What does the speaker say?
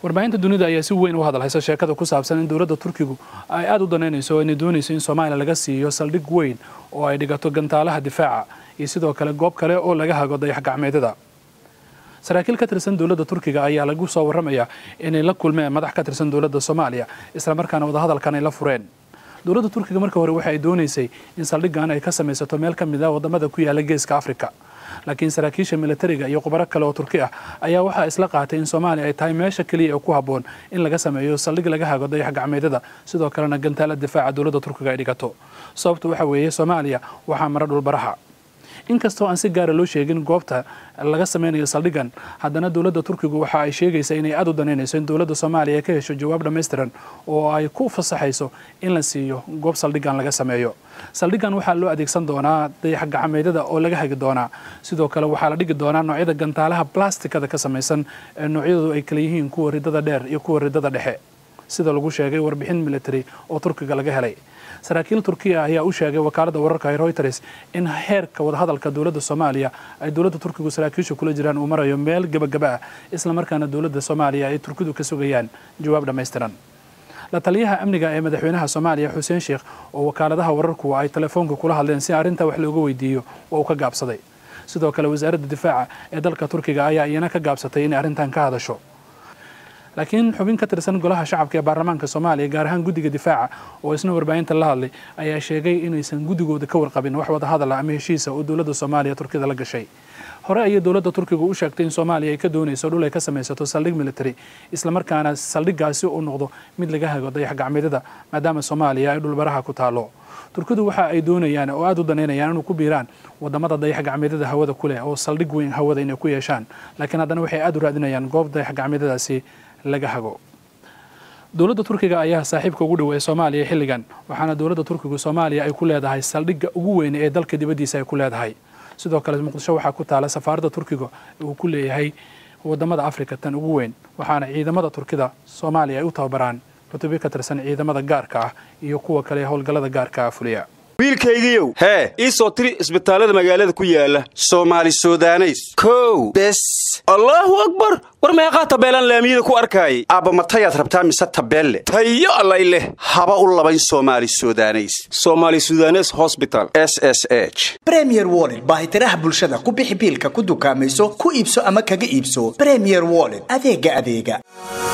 warbaahinta dunida ayaa si weyn u hadalhaysa sheekada ku saabsan in dowladda turkigu ay aada u danaynayso inay doonayso in soomaaliya laga siiyo saldhig weyn oo ay dhigato gantaalaha difaaca iyo sidoo kale goob kale oo laga hago dayax gacmeedyada saraakiil ka tirsan dowladda turkiga ayaa lagu soo warramayaa inay la kulmeen madax ka tirsan dowladda soomaaliya islamarkaana wadahadalkan ay la fureen dowladda turkiga marka hore waxa ay doonaysay in saldhiggan ay ka samaysato meel ka mid a wadamada ku yaala geeska afrika laakiin saraakiisha militariga iyo khubaro kale oo turki ah ayaa waxaa isla qaatay in soomaaliya ay tahay meesha keliya ee ku habboon in laga sameeyo saldhig laga hago dayax gacmeedyada sidoo kalena gantaala difaaca dowladda turkiga ay dhigato sababtu waxa weeye soomaaliya waxaa mara dhulbaraha inkastoo aan si gaara loo sheegin goobta laga sameynayo saldhiggan haddana dowladda turkigu waxa ay sheegaysaa inay aada u danaynayso in dowladda soomaaliya ka hesho jawaab dhammaystiran oo ay ku fasaxayso in la siiyo goob saldhiggan laga sameeyo saldhiggan waxaa loo adeegsan doonaa dayax gacmeedyada oo laga hagi doonaa sidoo kale waxaa la dhigi doonaa noocyada gantaalaha blastikada ka samaysan ee noocyadoodu ay kala yihiin kuwa ridada dheer iyo kuwa ridada dhexe sida lagu sheegay warbixin military oo turkiga laga helay saraakiil turkiya ayaa u sheegay wakaaladda wararka ee reuters in heerka wadahadalka dowladda soomaaliya ay dowladda turkigu saraakiisha kula jiraan uu marayo meel gebagaba ah islamarkaana dowladda soomaaliya ay turkidu ka sugayaan jawaab dhammaystiran la taliyaha amniga ee madaxweynaha soomaaliya xuseen sheekh oo wakaaladaha wararku ay telefoonka kula hadleen si arrintaa wax looga weydiiyo waa uu ka gaabsaday sidoo kale wasaaradda difaaca ee dalka turkiga ayaa iyana ka gaabsatay inay arrintan ka hadasho laakiin xubin ka tirsan golaha shacabka ee baarlamaanka soomaaliya gaar ahaan guddiga difaaca oo isna warbaahinta la hadlay ayaa sheegay inaysan guddigooda ka warqabin wax wadahadala ama heshiisa oo dowladda soomaaliya turkida la gashay hore ayay dowladda turkiga u sheegtay in soomaaliya ay ka doonayso dhul ay ka samaysato saldhig military islamarkaana saldhiggaasi uu noqdo mid laga hago dayax gacmeedyada maadaama soomaaliya ay dhulbaraha ku taalo turkidu waxa ay doonayaan oo aada u danaynayaan inuu ku biiraan wadamada dayax gacmeedyada hawada ku leh oo saldhig weyn hawada inay ku yeeshaan laakiin haddana waxay aada u raadinayaan goob dayax gacmeedyadaasi laga hago dowladda turkiga ayaa saaxiibka ugu dhoweeya soomaaliya xilligan waxaana dowladda turkigu soomaaliya ay ku leedahay saldhigga ugu weyn ee dalka dibaddiisa ay ku leedahay sidoo kale muqdisho waxaa ku taala safaaradda turkiga uu ku leeyahay wadamada afrika tan ugu weyn waxaana ciidamada turkida soomaaliya ay u tababaraan rutubi ka tirsan ciidamada gaarka ah iyo kuwa kale howlgallada gaarka ah fuliya wiilkaygiiow hee ii soo tiri isbitaallada magaalada ku yaala soomaali sudaneys kow bes allaahu akbar war meeqaa tabeelaan laamiyada ku arkaayay aabbamatayaad rabtaa mise tabeelle tayo allay leh haba u labayn soomaali sudaneys somaali sudanes hosbital s s h bremier wollet baahitiraha bulshada ku bixi biilka ku dukaamayso ku iibso ama kaga iibso bremier wollet adeega adeega